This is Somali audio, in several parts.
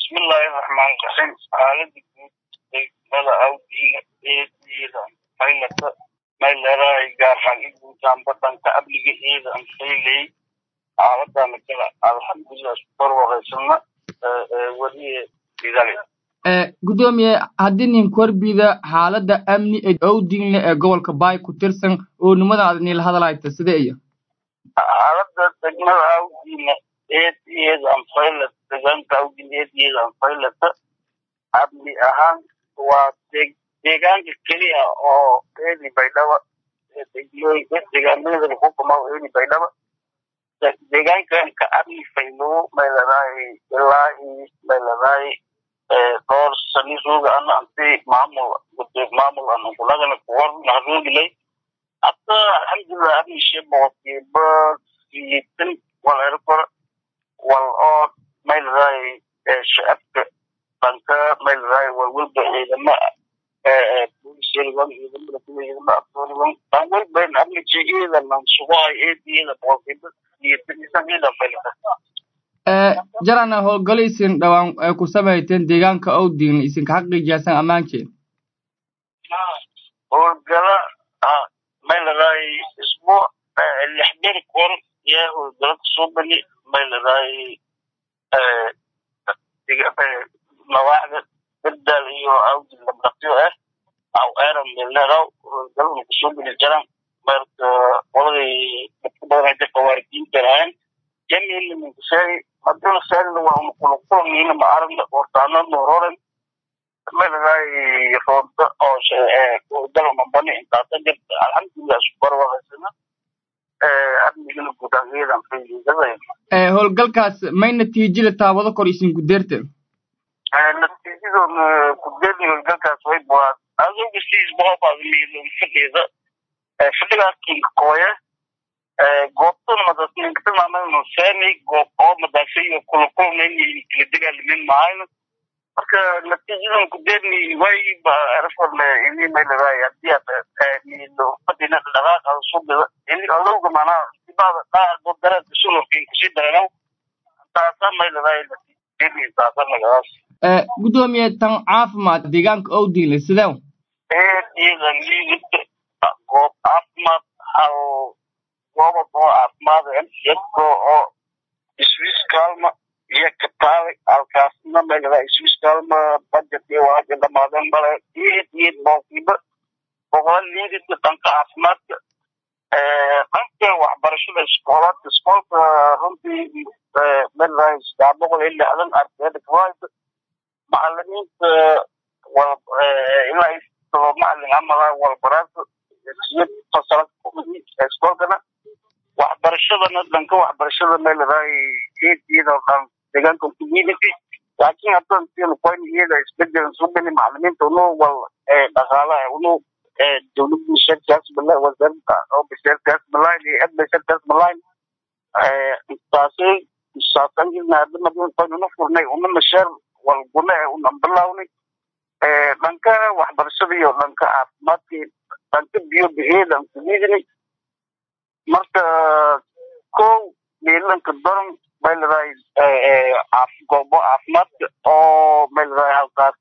bismillahi raxmaan raxiim xaalada guud degmada awdiina eediida maylata mayleerahay gaarhaan i guutaan badanka amniga ciidan fayley xaaladana kala alxamdulilah barwaqaysana weliye idale gudoomiye haddii nin korbida xaalada amni ee owdinle ee gobolka baay ku tirsan oo nimada aad niila hadalhayta sida iyo xaalada degmada awdiina eediyeedan faylat deegaanka awdiina eediyeedan faylata amni ahaan waa deegaanka keliya oo eedi baydhaba deegaanada lagu kumaa eedi baydhaba deegaankanka amni faylowo mayladahay ilaa mayladahay dhowr sani rooga ana anti maamul maamul ana kulagana kuwar naharoogilay hadda alxamdulilah amni sheboqotiiba siyitan wal erkor wal oo mayladahay shacabka banka mayladahay wal walba ciidama boolisyariwan ciidamada kuwa ciidama abtooriwan ban walban amni jigeeda nan sugahay eediyada boqotiiba siyitan isan ciidan faylata jarana howlgalo isin dhawaan ay ku samayteen deegaanka owdin isinka xaqiijiyaasan ammaankeen howlgala mayladahay isbuuc lix beri kor yaa howlgala kusoo bani mayladahay mawaaxda bedal iyo awdin labdaqyo ah aw eran melneraw howlgalana kusoo bani jaran marka qoladii dadka badan hadda qawaaridiinta lahayn jamil minkusheegi hadduna seerina waa unaquluqulmiina ma aragna hortaana noororen mayladahay roonta oo dalmambani intaasa jirta alxamdulilah isku barwaqaysana amnigana gudaangeedan fayiidada howlgalkaas may natiijada taabado kor isin gudeerte natiijadoona gudeerni howlgalkaas way buaa adoga siis boqobaadmiilon fadhiida fadhigaas kinka kooye goobtan madasninkatamaamalno seeni goob oo madaasayo kulakulmayni kala dagaalamin mahayno marka natiijadan kudeerni wayba eraforle ini mayladahay hadii aad niilo fadhina dhaqaaqa subida ini adowga manaa sibada dhaaqo dareerka sulurkin kusii dareenow taasa mayladahay natiijadeeni taasa nagadaas gudoomiye tan caafimaad deegaanka owdinle sidew eediyadan liidita goob caafimaad hal goobad oo caafimaad yadko oo swiss kalma iyo kataale halkaasna mayladahay swiss kalma budget iyo waaja dhamaadeen bale iyid iyid boolkiiba boqol liidita dhanka caafimaadka dhanka waxbarashada iskoolaadka iskoolka runtii mayladahay saddex boqol iyo lixdan ardayda kawaaida macalimiinta wal ilaa todoba macalin amala walbaraarka siyad fasala iskoolkana waxbarashadana dhanka waxbarashada mayladahay eediyada dhan deegaanka community laakiin haddan silukoyn iyada isbedelan subani macalimiinta unu wal dhaqaalaha unu dowladda sharkaas bala wasaaradda oo basharkaas malayn iyo ed basharkaas malayn taasay saasanjirna hadda madin koyn una furnay una mashaar wal gune una bilawnay dhanka waxbarashada iyo dhanka caafimaadka dhanka biyo bixiyadan kudiidinay marka kow miilanka doron mayladahay goobo caafimaadka oo mayladahay halkaas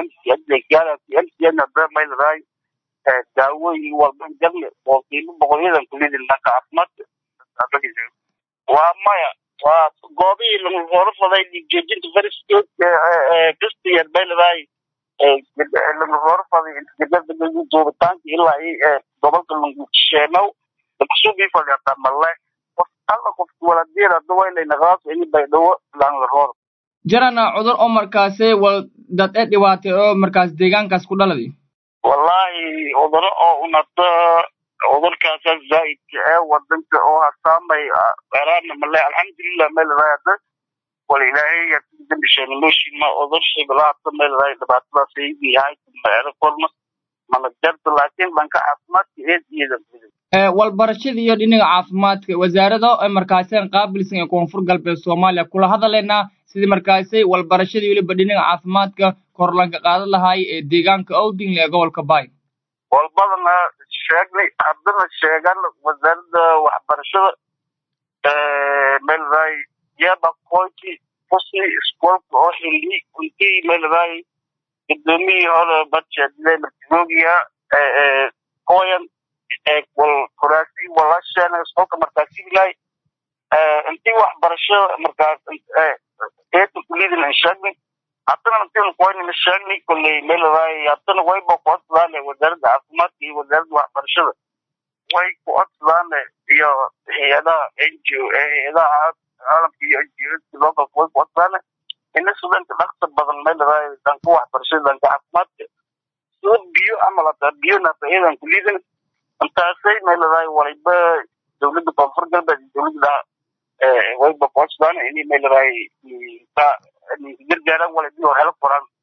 mcnada mayladahay daawooyin walba jarle boolkiiba boqolyadan kulidin dhanka caafimaadka waa maya waa goobihii lagu horo faday dhiigjoojinta fariskeed kastiyar mayladahay lagu horo faday duubitaanka ilaa gobolka langusheenow lakusubii fadhiata male alla qofka waladeeda hadda waylaynaqaas ini baydhawo langarhoor jarana cudur oo markaase wal dad ee dhibaatay oo markaas deegaankaas ku dhaladi wallahi cuduro oo unata cudurkaasa zaa'idka ee wadanka oo hasaamay eraana male alxamdulilah mayladahay hadda wal ilaahay dambisheenoshima cudur shiblaata mayladahay dhibaatadaas aygi yahay maero korma mana jarta laakiin dhanka caafimaadka eediyada walbarashada iyo dhinaga caafimaadka wasaarada ee markaaseen qaabilsan ee koonfur galbeed soomaaliya kula hadalaynaa sidii markaasay walbarashada weliba dhinaga caafimaadka korlanka qaadan lahaay ee deegaanka owdingle ee gobolka baay walbadana sheegnay haddana sheegan wasaaradda waxbarashada mayladahay yeba koyti kusi iskoolka oo xilli intii meeladaay gudoomiyii hore badshadile martigoogiya koyan wal kuraasi walasheen iskoolka markaasi ilay intii waxbarashada markaas eeta kulidin aan sheegnay haddana intiin koynina sheegnay kolley meeladaay haddana wayba ku codsadaan wasaaradda caafimaadka iyo wasaaradda waxbarashada way ku codsadaan iyo hay-adaha n g o hay-adaha caalamka iyo n g o localka way ku codsadaan ina sudanka dhaqsa badan meeladaay dhanka waxbarashada dhanka caafimaadka soo biyo camal hataa biyo nata iyadan kulidin intaasay meeladaay waliba dowladda koonfur galbeed iyo dowladda wayba ku codsadaan inay meeladaay gargaaraan waliba helo qoraan